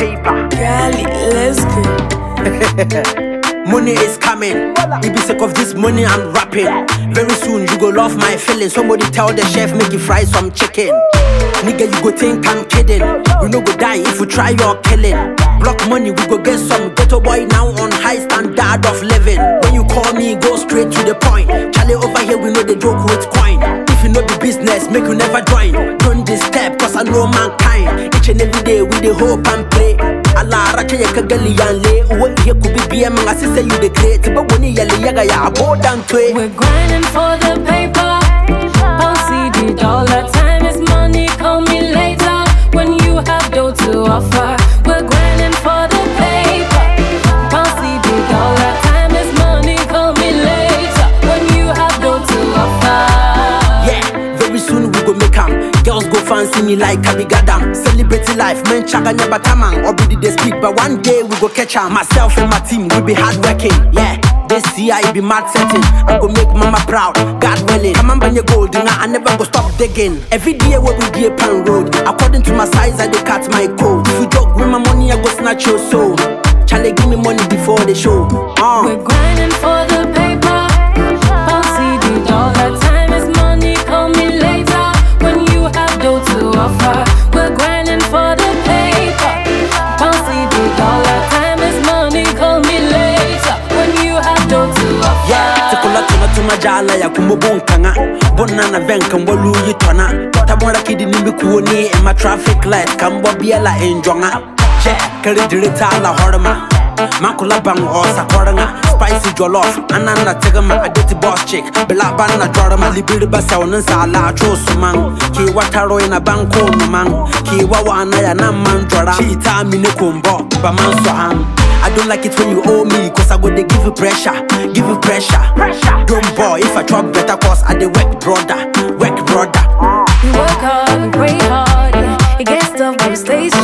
paper. Gali, let's go. Money is coming. It be sick of this money I'm rapping. Very soon you go love my feelings. Somebody tell the chef make you fry some chicken. Nigga, you go think I'm kidding. We no go die if we try your killing. Block money, we go get some ghetto boy now on high standard of living. When you call me, go straight to the point. Charlie over here, we know the joke with coin. If you know the business, make you never join. Don't disturb, cause I know mankind. Each and every day we the hope and pray. Allah racha ya kagali yanle uwe iya kubi biya mga sisa you the great but woni yale yaga ya abo dan twe We're grinding for the paper. Pound CD, dollar time is money. Call me later when you have dough to offer. We're grinding for the paper. Pound CD, dollar time is money. Call me later when you have dough to offer. yeah very soon we go make am girls go fancy me like Kabigadam celebrity life men chaga nyaba tamang obidi they speak but one day we go catch am myself and my team we be hard working yeah this year it be mad setting I go make mama proud God willing I'm on your gold and I never go stop digging every day we we be a pan road according to my size I dey cut my code if you joke with my money I go snatch your soul Charlie give me money before the show uh. We're grinding for the paper. Pound CD, dollar time is money. Call me later when you have dough to offer. We're grinding for the paper. Pound CD, dollar time is money. Call me later when you have dough to offer. Yeah, tikula tuna tuna jala ya kumubun kanga Bona na venkan walu yitwana Tabora kidi nimbi kuoni Ema traffic light kambwa biela enjonga Yeah, kari dirita la horma Makula bang osa koranga Spicy jollof Anana tegama adeti boss chick Bila bana jorama Libiri basa unansa ala chosumang Ki wataro ina banko numang Ki wawana ya naman jora Chita mine kumbo Baman soham I don't like it when you owe me, cause I go they give you pressure, give you pressure. Don't boy, if I chop better, cause I the work brother, work brother. We work hard, we pray hard. Yeah. It gets tough, but we stay strong.